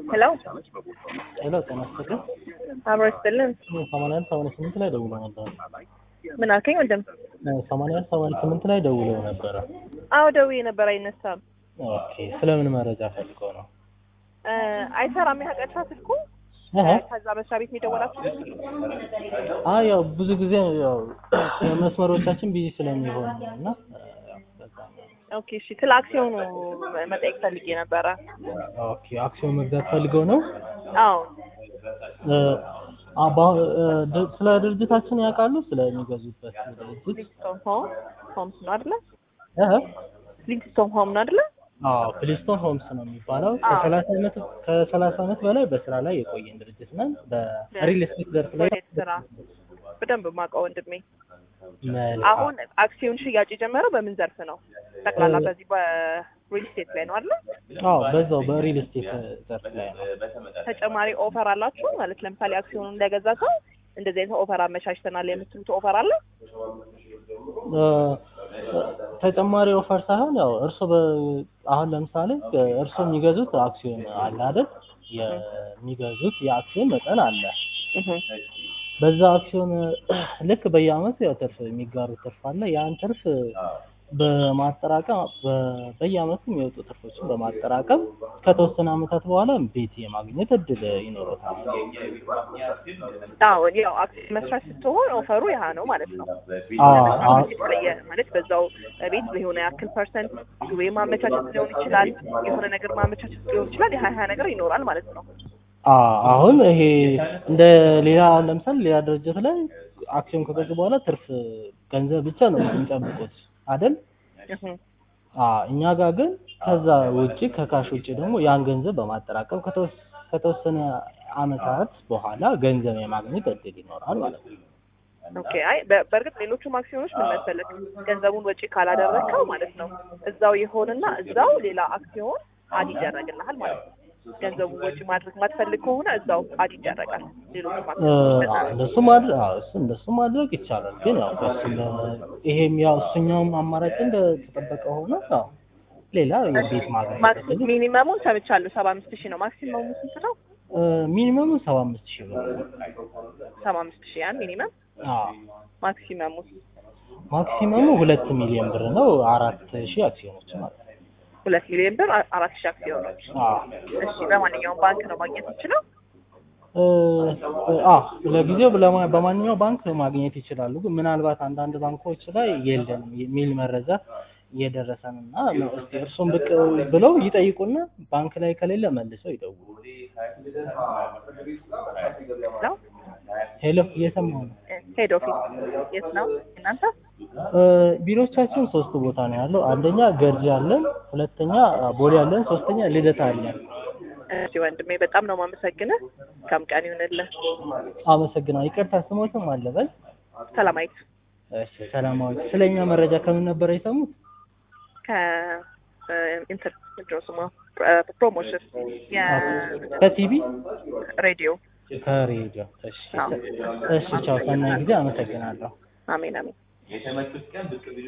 ሄሎ ሄሎ ጤና ይስጥልኝ። አብሮ ይስጥልን። ሰማንያ አንድ ሰማንያ ስምንት ላይ ደውሎ ነበረ። ምን አልከኝ ወንድም? ሰማንያ አንድ ሰማንያ ስምንት ላይ ደውለው ነበረ። አዎ ደውዬ ነበር፣ አይነሳም። ኦኬ ስለምን መረጃ ፈልገው ነው? እ አይሰራም ያቀርታ ስልኩ እህ ከዛ መስሪያ ቤት የሚደወላችሁ አይ ያው ብዙ ጊዜ ያው መስመሮቻችን ቢዚ ስለሚሆን ነው እና በዛ ነው። ኦኬ እሺ። ስለ አክሲዮኑ መጠየቅ ፈልጌ ነበረ። ኦኬ አክሲዮን መግዛት ፈልገው ነው? አዎ እ አ- በአሁን እ ድ- ስለ ድርጅታችን ያውቃሉ? ስለሚገዙበት ድርጅት? ሊንክስቶን ሆም ሆምስ ነው አይደለ? እህ ሊንክስቶን ሆም ነው አይደለ? አዎ ፕሊስቶን ሆምስ ነው የሚባለው። አዎ። ከሰላሳ ዓመት ከሰላሳ ዓመት በላይ በስራ ላይ የቆየን ድርጅት ነን። በሪል ስቴት ዘርፍ ላይ ወዴት ስራ በደንብ የማውቀው ወንድሜ። መልካም። አሁን አክሲዮን ሽያጭ የጀመረው በምን ዘርፍ ነው? ጠቅላላ በዚህ በሪል ስቴት ላይ ነው አይደለ? አዎ በዛው በሪል ስቴት ዘርፍ ላይ ነው። ተጨማሪ ኦፈር አላችሁ ማለት ለምሳሌ አክሲዮኑን እንደገዛ ሰው እንደዚህ አይነት ኦፈር አመቻችተናል የምትሉት ኦፈር አለ? እ ተጨማሪ ኦፈር ሳይሆን ያው እርሶ በ- አሁን ለምሳሌ እርሶ የሚገዙት አክሲዮን አለ አይደል? የሚገዙት የአክሲዮን መጠን አለ። እህ በዛ አክሲዮን ልክ በየአመቱ ያው ትርፍ የሚጋሩት ትርፍ አለ። ያን ትርፍ በማጠራቀም በ- በየአመቱ የሚወጡ ትርፎችን በማጠራቀም ከተወሰነ አመታት በኋላ ቤት የማግኘት እድል ይኖረታል። አዎ ያው አክሲዮን መስራት ስትሆን ኦፈሩ ያህ ነው ማለት ነው። አዎ አዎ የተለየ ማለት በዛው ቤት የሆነ ያክል ፐርሰንት ወይ ማመቻቸት ሊሆን ይችላል፣ የሆነ ነገር ማመቻቸት ሊሆን ይችላል። የሀያ ሀያ ነገር ይኖራል ማለት ነው። አዎ አሁን ይሄ እንደ ሌላ ለምሳሌ ሌላ ድርጅት ላይ አክሲዮን ከገዙ በኋላ ትርፍ ገንዘብ ብቻ ነው የሚጠብቁት አይደል? እህ አዎ እኛ ጋር ግን ከዛ ውጪ ከካሽ ውጪ ደግሞ ያን ገንዘብ በማጠራቀም ከተወስ- ከተወሰነ አመታት በኋላ ገንዘብ የማግኘት እድል ይኖራል ማለት ነው። ኦኬ አይ በ- በእርግጥ ሌሎቹም አክሲዮኖች ምን መሰለህ ገንዘቡን ወጪ ካላደረግከው ማለት ነው እዛው ይሆንና እዛው ሌላ አክሲዮን አድ ይደረግልሃል ማለት ነው። ገንዘቡን ወጪ ማድረግ ማትፈልግ ከሆነ እዛው አድ ይደረጋል። ሌሎቹም እ አክሲዮኖች አዎ እንደሱ ማድረግ አዎ እሱ እንደሱ ማድረግ ይቻላል። ግን ያው በሱ ይሄም ያው እሱኛውም አማራጭ እንደተጠበቀ ሆኖ ያው ሌላ የቤት ማግኘት ማክሲ እድል ሚኒመሙን ሰምቻለሁ ሰባ አምስት ሺህ ነው። ማክሲመሙ ስንት ነው? ሚኒመሙ ሰባ አምስት ሺህ ብር ነው። ሰባ አምስት ሺህ ያን ሚኒመም አዎ ማክሲመሙ ማክሲመሙ ሁለት ሚሊዮን ብር ነው። አራት ሺህ አክሲዮኖች ማለት ነው። ሁለት ሚሊዮን ብር አ- አራት ሺህ አክሲዮኖች። አዎ እሺ በማንኛውም ባንክ ነው ማግኘት የምችለው? እ አዎ ለጊዜው ለማ- በማንኛውም ባንክ ማግኘት ይችላሉ። ግን ምናልባት አንዳንድ ባንኮች ላይ የለንም የሚል መረጃ እየደረሰን እና ነው። እስቲ እርሱም ብቅ ብለው ይጠይቁና ባንክ ላይ ከሌለ መልሰው ይደውሉ። ነው ሄሎ እየሰማሁ ነው። ሄድ ኦፊስ የት ነው እናንተ? እ ቢሮቻችን ሶስት ቦታ ነው ያለው። አንደኛ ገርጂ አለን፣ ሁለተኛ ቦሌ አለን፣ ሶስተኛ ልደታ አለን። እሺ ወንድሜ በጣም ነው የማመሰግንህ። ከም ቀን ይሁንልህ። አመሰግናለሁ። ይቅርታ ስሞትም አለበል። ሰላማዊት እሺ ሰላማዊ። ስለኛ መረጃ ከምን ነበር የሰሙት? ከ ኢንተር ምንድን ነው ስሟ ፕ- ፕሮሞሽን ከቲቪ የሬዲዮ ከሬዲዮ። እሺ አዎ። እሺ ቻው። ሰናይ ጊዜ። አመሰግናለሁ። አሜን አሜን።